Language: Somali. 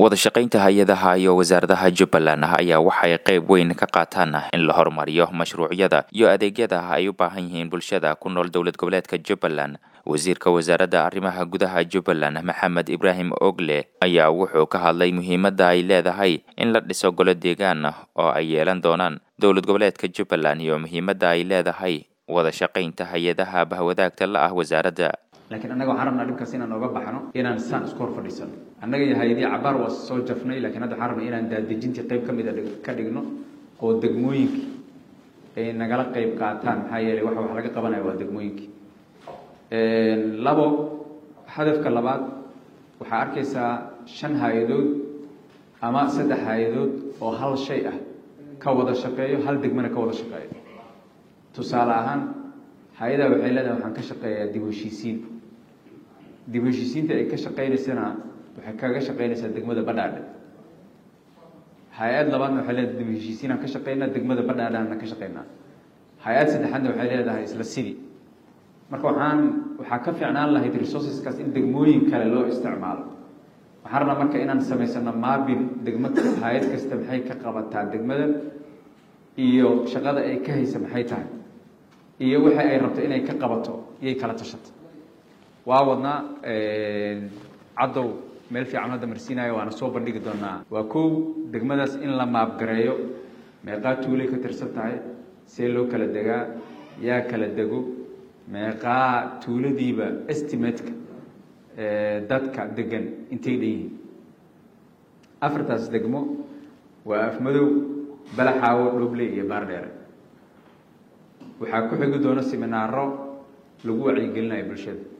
wadashaqaynta hay-adaha iyo wasaaradaha jubbaland ayaa waxay qayb weyn ka qaataan in la horumariyo mashruucyada iyo adeegyada ay u baahan yihiin bulshada ku nool dowlad goboleedka jubbaland wasiirka wasaaradda arrimaha gudaha jubbaland maxamed ibraahim ogle ayaa wuxuu ka hadlay muhiimadda ay leedahay in la dhiso golo deegaan oo ay yeelan doonaan dowlad goboleedka jubbaland iyo muhiimadda ay leedahay wadashaqaynta hay-adaha bahwadaagta la ah wasaaradda laakiin annaga waxaan rabnaa dhibkaas inaan ooga baxno inaan saan isku hor fadhiisano annaga iyo hay-adii cabaar waa soo jafnay lakiin hadda waxaan rabnaa inaan daadejintii qayb ka mida ka dhigno oo degmooyinkii ay nagala qayb qaataan maxaa yeelay waxa wax laga qabanaya waa degmooyinkii labo hadafka labaad waxaa arkaysaa shan hay-adood ama saddex hay-adood oo hal shay ah ka wada shaqeeyo hal degmana ka wada shaqeeyo tusaale ahaan hay-adaa waxay leedahay waxaan ka shaqeeyaa dib heshiisiin dib heshiisiinta ay ka shaqeynaysana waxay kaga shaqeynaysaa degmada badhaadhe hay-ad labaadna waxay leedahay dib heshiisiinaan ka shaqeynaa degmada badhaadhaana ka shaqeynaa hay-ad saddexaadna waxay leedahay isla sidii marka waxaan waxaa ka fiicnaan lahayd resourceskaas in degmooyin kale loo isticmaalo waxaan rabnaa marka inaan samaysano maabin degmo hay-ad kasta maxay ka qabataa degmada iyo shaqada ay ka haysa maxay tahay iyo waxa ay rabto inay ka qabato iyay kala tashato waa wadnaa caddow meel fiican hadda marsiinayo waana soo bandhigi doonaa waa kow degmadaas in la maabgareeyo meeqaa tuulay ka tirsan tahay see loo kala degaa yaa kala dego meeqaa tuuladiiba estimateka dadka degan intay dhan yihiin afartaas degmo waa afmadow balaxaawo dhoble iyo baardheere waxaa ku xigi doona seminaaro lagu wacyigelinayo bulshada